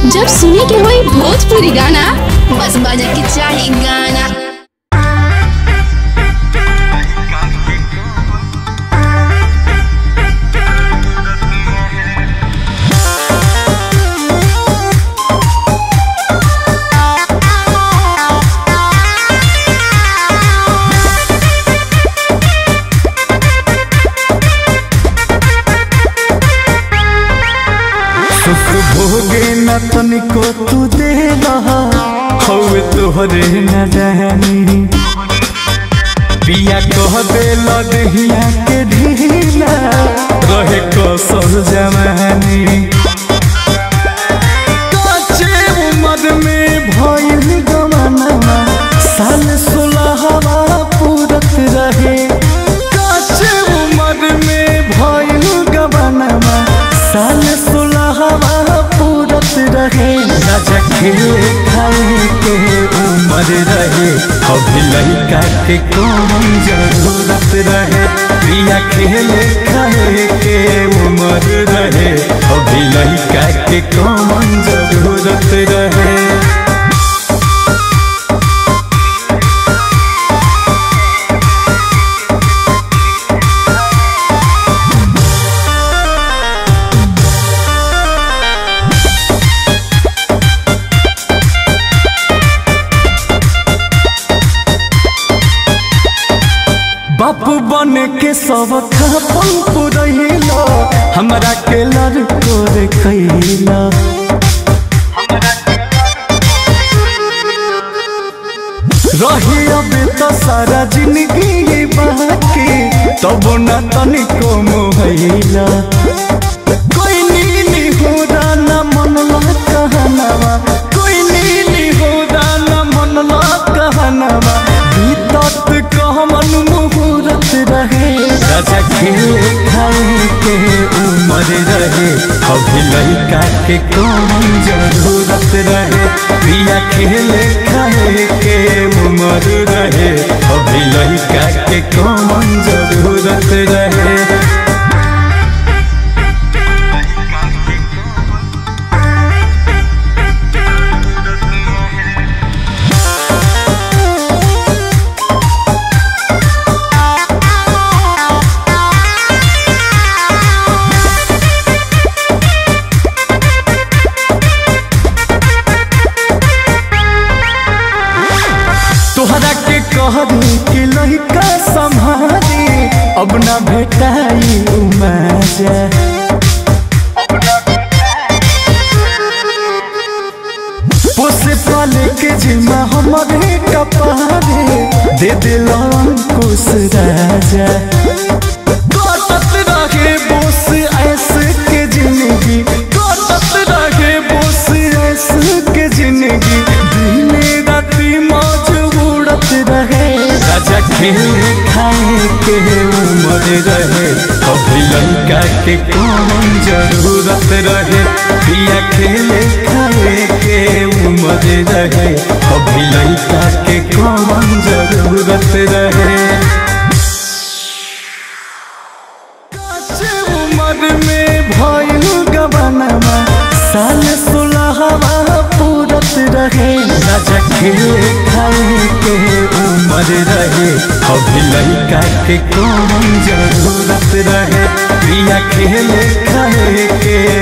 जब सुने के होई भोजपुरी गाना बस बजे के चाही गाना सुख भोगे न तनिको तू दे हवे तोहरे न जानी पिया कह दे लदहिया के ढीला रहे कसर जवानी काचे उम्र में भइल गमनवा साल सोलहवा पूरत रहे काचे उम्र में भइल गमनवा साल सोलहवा पूरत रहे राजा खेले खाए के उम्र रहे अभी लड़का के कौन जरूरत रहे प्रिया खेले खाए के उम्र रहे अभी लड़का के कौन जरूरत रहे बापू बन के सब खापन पुरैला हमरा के लड़को रे कैला रही अब तो सारा जिंदगी बाकी तब न तनिको मोहैला कोई नीली हो न मनला कहनवा कोई नीली हो न मनला कहनवा बीतत कहमन मुहूर्त रहे राजा खेले खाए के उम्र रहे अभी लड़का के कौन जरूरत रहे प्रिया खेले खाए के उम्र रहे अभी लड़का के कौन जरूरत रहे तोहरा के कहरी कि लड़का संभारी अब न भेटाई उमजा पोसे पाले के जिम्मा हमारे कपारे दे दिल अंकुश राजा कटत रहे बोस ऐसे के जिंदगी कटत रहे बोस ऐसे के जिंदगी दिन राति मौज उड़त रहे राजा खेले खाए के उम्र रहे अभी लड़का के कौन जरूरत रहे पिया खेले खाए के उम्र रहे अभी लड़का के कौन जरूरत रहे काचे उम्र में भइल गबनवा साल सोलहवा पूरत रहे राजा खेले खाए के उम्र रहे अभी लड़का के कौन जरूरत रहे प्रिया खेले खाए के